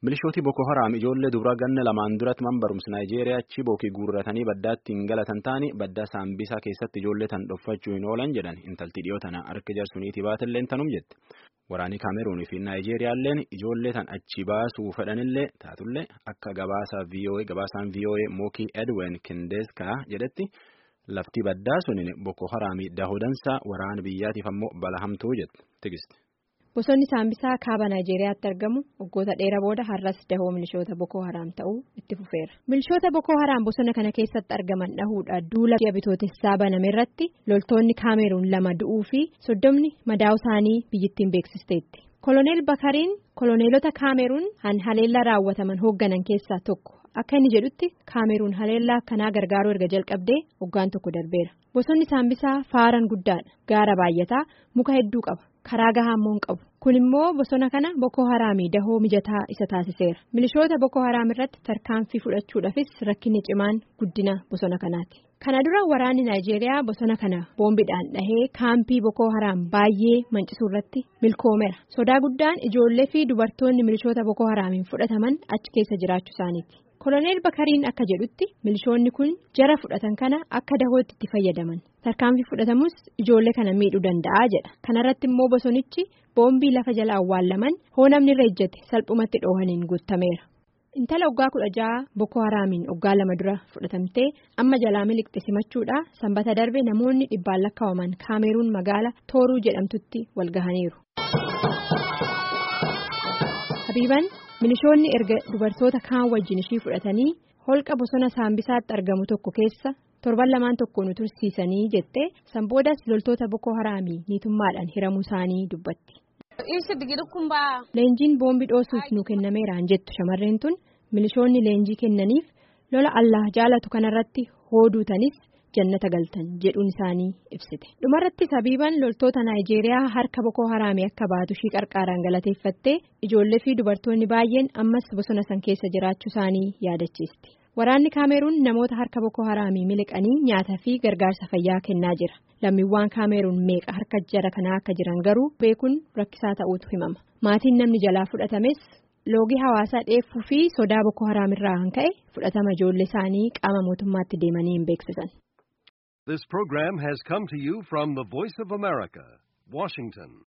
Milishooti Boko Haram ijoollee dubaraa ganna lamaan duratti man barumsa Naayijeeriyaa Chibookii guurratanii baddaatti hin galatan taane baddaa Saambisaa keessatti ijoollee tan dhoffachuu hin oolan jedhan intalti dhiyoo tana harka jarsuniitii baatilleen tanum jette. Waraanni Kaameruunii fi Naayijeeriyaalleen ijoollee tan achi baasuu fedhanillee taatullee akka gabaasaan VOA Mookii Edwin Kindeeskaa jedhetti lafti baddaa suniin Boko Haramii dahudansa waraana biyyaatiif ammoo balahamtuu jette tigisti. Bosonni Saambisaa kaaba Naayijeeriyaatti argamu waggoota dheeraa booda har'as dahoo milishoota Boko Haram ta'uu itti fufeera. Milishoota Boko Haram bosona kana keessatti argaman dhahuudha duula bitootessaa baname irratti loltoonni Kaameruun lama du'uu fi soddomni madaa'u isaanii biyyittiin beeksisteetti. Koloneel Bakariin koloneelota Kaameruun han haleellaa raawwataman hoogganan keessaa tokko akka inni jedhutti Kaameruun haleellaa akkanaa gargaaruu erga jalqabdee waggaan tokko darbeera. Bosonni Saambisaa faaran guddaadha. Gaara baay'ataa muka hedduu qaba. karaa gahaammoo hin qabu kun immoo bosona kana Boko Haraamii dahoo mijataa isa taasiseera milishoota Boko Haraam irratti tarkaanfii fudhachuudhaafis rakkinni cimaan guddina bosona kanaati kana dura waraanni Naayijeeriyaa bosona kana boombiidhaan dhahee kaampii Boko Haraam baay'ee mancisuu irratti milkoomeera sodaa guddaan ijoollee fi dubartoonni milishoota Boko Haraamiin fudhataman achi keessa jiraachuu isaaniiti. koloneel bakariin akka jedhutti milishoonni kun jara fudhatan kana akka dahootti itti fayyadaman tarkaanfii fudhatamus ijoollee kana miidhuu danda'a jedha kanarratti immoo bosonichi boombii lafa jala awwaallaman hoo namni irra ejjate salphumatti dhoohaniin guutameera. intala waggaa kudha ja'a boko haraamiin waggaa lama dura fudhatamtee amma jalaa miliqxe simachuudha sanbata darbe namoonni dhibbaan lakkaa'aman kaameruun magaala tooruu jedhamtutti walgahaniiru. habiiban milishoonni erga dubartoota kaan wajjin ishii fudhatanii holqa bosona saambisaatti argamu tokko keessa torban lamaan tokko nu tursiisanii jettee sanboodas loltoota boko haraamii niitummaadhaan hiramuu isaanii dubbatti. leenjiin boombii dhoosuuf nu kennameeraan jettu shamarreen tun milishoonni leenjii kennaniif lola allah jaalatu kanarratti hooduutanis jannata galtan jedhuun isaanii ibsite dhumarratti habiiban loltoota naayijeeriyaa harka boko haraamii akka baatu ishii qarqaaraan galateeffattee ijoollee fi dubartoonni baay'een ammas bosona san keessa jiraachuu isaanii yaadachiisti waraanni kaameruun namoota harka boko haraamii miliqanii nyaataa fi gargaarsa fayyaa kennaa jira lammiiwwan kaameruun meeqa harka jara kanaa akka jiran garuu beekuun rakkisaa ta'uutu himama maatiin namni jalaa fudhatames loogii hawaasaa dheeffuu fi sodaa boko haraamirraa kan ka'e fudhatama ijoollee isaanii qaama mootummaatti deemanii hin beeksisan. This program has come to you from the Voice of America, Washington.